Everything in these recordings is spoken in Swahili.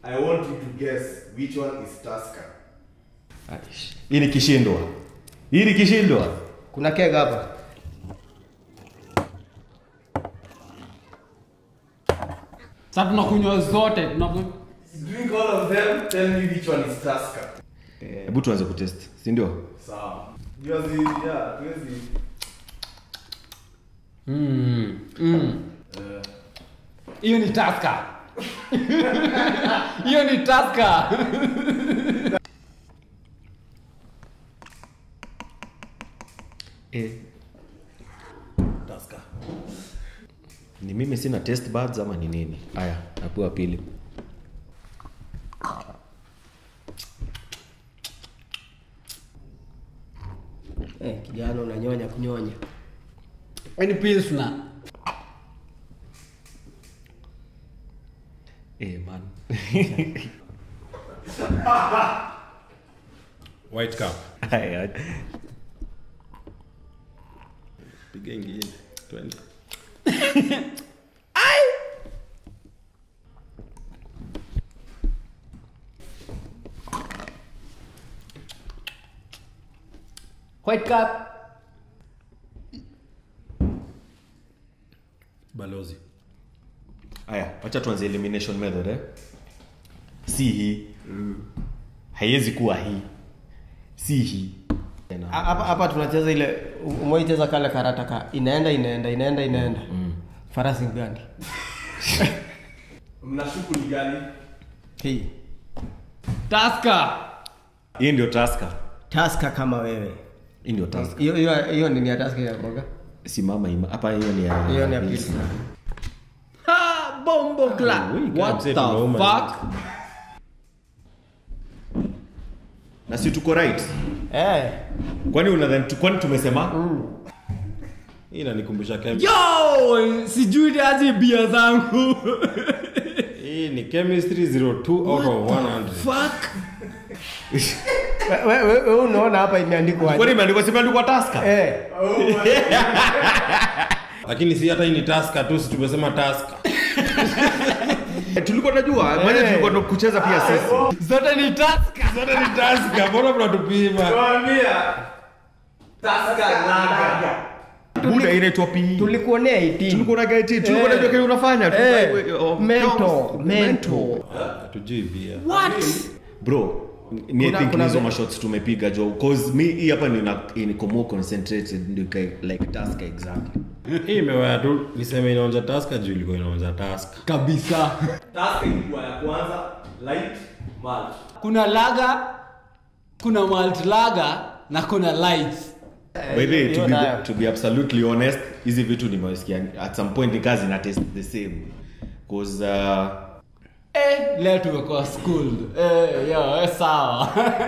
I want you to guess which one is Tusker. Aish. hii ni kishindwa hii ni kishindwa kuna kega hapa Sasa tunakunywa zote, tunakunywa Drink all of them, tell me which one is Tusker. hebu tuanze kutest si ndio Sawa. Yours is, yeah, yours is. Mm, mm. hiyo ni taska hiyo ni taska eh. ni mimi sina test buds ama ni nini haya napewa pili eh, kijana unanyonya kunyonya ni pilsner eh, man white cup Haya. piga ingine twende white cup balozi haya wacha tuanze elimination method eh? si hii haiwezi kuwa hii si hii Tena. Ha- hapa hapa tunacheza ile umeicheza kale karata ka inaenda inaenda inaenda inaenda farasi gani Mnashuku ni gani? hii taska hii ndio taska taska kama wewe hii ndio taska hiyo hiyo hiyo nini ya taska ya boga simama ima hapa hiyo ni ya hiyo ni ya pilsner ha bombo cla we can't what say the tunauma fuck na si tuko right eh kwani unadhani tu- kwani tumesema hii inanikumbusha Chem- yo sijui aje bia zangu hii ni chemistry 02 out of 100 fuck wewe we, we, unaona hapa imeandikwa kwani aje? imeandikwa simeandikwa taska eh lakini si hata hii ni taska tu si tumesema taska Eh, tulikuwa najua maana Eh. tulikuwa ndo kucheza pia sisi zote ni taska zote ni taska mbona mnatupima Tuambia. Tusker Lager. buda inaitwa pi tulikuonea 18 tulikuwa na gaiti tulikuwa Eh. najua kile unafanya tu- eh oh, mento no, mento hatujui pia what bro mi Kuna- think kuna hizo ve- mashots tumepiga jo cause mi hii hapa nina niko more concentrated ndio kai- like task exactly hii imewaya tu niseme inaonja taska juu ilikuwa inaonja taska kabisa Tusker ilikuwa ya kwanza, light, malt. kuna laga kuna malt laga na kuna light by the way to hiyo be, nayo. to be absolutely honest hizi vitu nimesikia at some point ni kazi na test the same cause uh, eh leo tumekuwa schooled eh yo eh, sawa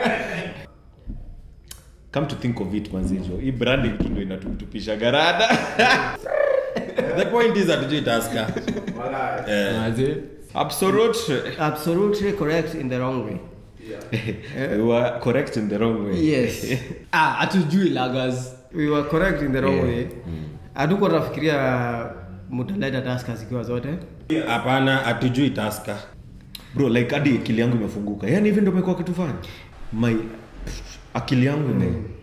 come to think of it manzijo hii branding tu ndio inatutupisha garada the point is hatujui taska eh, Aje. absolute absolutely correct in the wrong way we were correct in the wrong way yes ah hatujui lagas we were correct in the wrong Yeah. way hatuko tunafikiria mtaleta taska zikiwa zote hapana hatujui taska bro like hadi akili yangu imefunguka yani hivi ndio imekuwa kitu fani my akili yangu ime